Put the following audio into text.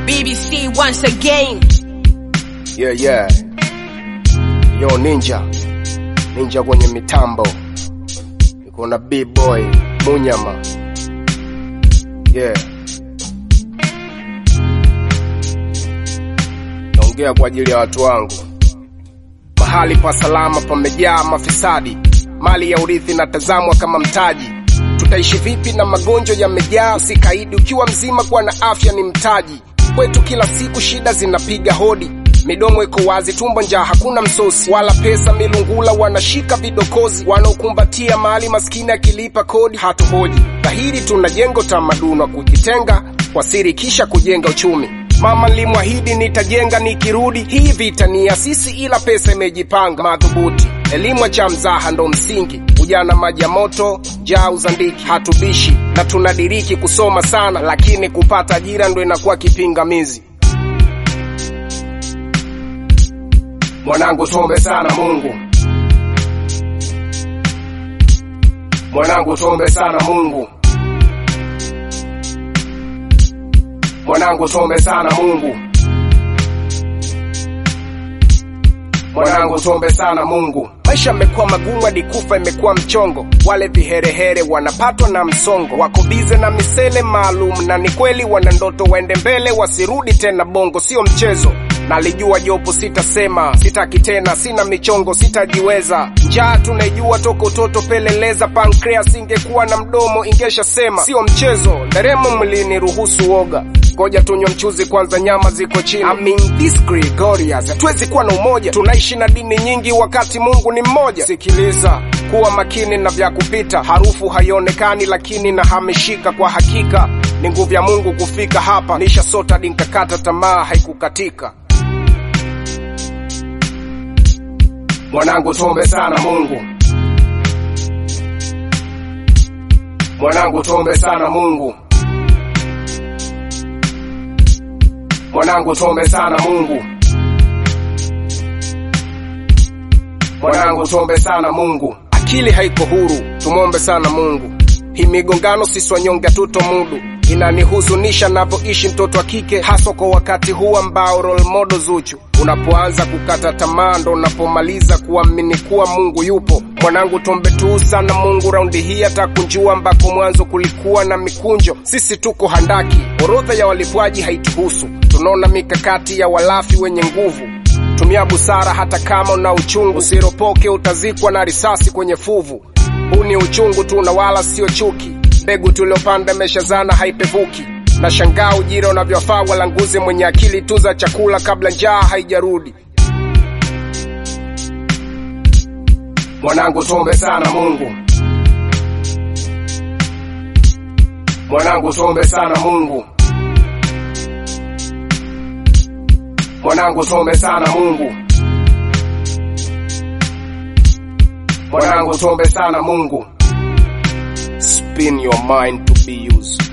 BBC once again. Yeah, yeah. Yo ninja. Ninja kwenye mitambo. Niko na B-boy Munyama. Yeah. Naongea kwa ajili ya watu wangu. Mahali pa salama pamejaa mafisadi. Mali ya urithi natazamwa kama mtaji. Tutaishi vipi na magonjwa yamejaa? Usikaidi ukiwa mzima, kuwa na afya ni mtaji. Kwetu kila siku shida zinapiga hodi, midomo iko wazi, tumbo njaa, hakuna msosi wala pesa. Milungula wanashika vidokozi, wanaokumbatia mali maskini akilipa kodi hatuhoji. Dhahiri tunajenga utamaduni wa kujitenga kwa siri, kisha kujenga uchumi. Mama nilimwahidi nitajenga nikirudi. Hii vita ni ya sisi, ila pesa imejipanga madhubuti. Elimu cha mzaha ndo msingi, ujana maji ya moto, jaa uzandiki. Hatubishi na tunadiriki kusoma sana, lakini kupata ajira ndo inakuwa kipingamizi. Mwanangu, tuombe sana Mungu. Mwanangu, tuombe sana Mungu. Mwanangu, tuombe sana Mungu. Mwanangu, tuombe sana Mungu. Maisha yamekuwa magumu hadi kufa imekuwa mchongo. Wale viherehere wanapatwa na msongo, wako bize na misele maalum, na ni kweli wana ndoto waende mbele, wasirudi tena bongo, sio mchezo. Nalijua jopo, sitasema, sitaki tena, sina michongo, sitajiweza. Njaa tunaijua toka utoto, peleleza. Pancreas ingekuwa na mdomo ingesha sema, sio mchezo. Nderemo mwilini, ruhusu woga Ngoja tunywe mchuzi kwanza, nyama ziko chini. I mean this Gregorius, hatuwezi kuwa na umoja. Tunaishi na dini nyingi wakati Mungu ni mmoja. Sikiliza, kuwa makini na vya kupita. Harufu haionekani lakini nahamishika. Kwa hakika ni nguvu ya Mungu kufika hapa. Nisha sota dinkakata tamaa haikukatika. Mwanangu, tuombe sana Mungu. Mwanangu, tuombe sana Mungu. Mwanangu, tuombe sana Mungu. Mwanangu, tuombe sana Mungu. Akili haiko huru, tumwombe sana Mungu. Hii migongano sisi wanyonge hatuto mudu, inanihuzunisha navyoishi mtoto wa kike, haswa kwa wakati huu ambao role model Zuchu. Unapoanza kukata tamaa ndo unapomaliza kuamini kuwa Mungu yupo. Mwanangu, tuombe tu sana Mungu, raundi hii atakunjua ambako mwanzo kulikuwa na mikunjo. Sisi tuko handaki, orodha ya walipwaji haituhusu. Tunaona mikakati ya walafi wenye nguvu. Tumia busara hata kama una uchungu, usiropoke, utazikwa na risasi kwenye fuvu. Huu ni uchungu tu na wala sio chuki. Mbegu tuliopanda imeshazana haipevuki. Na shangaa ujira unavyofaa walanguzi, mwenye akili tuza chakula kabla njaa haijarudi. Mwanangu, tuombe sana Mungu. Mwanangu, tuombe sana Mungu. Mwanangu, tuombe sana Mungu. Mwanangu, tuombe sana Mungu. Spin your mind to be used.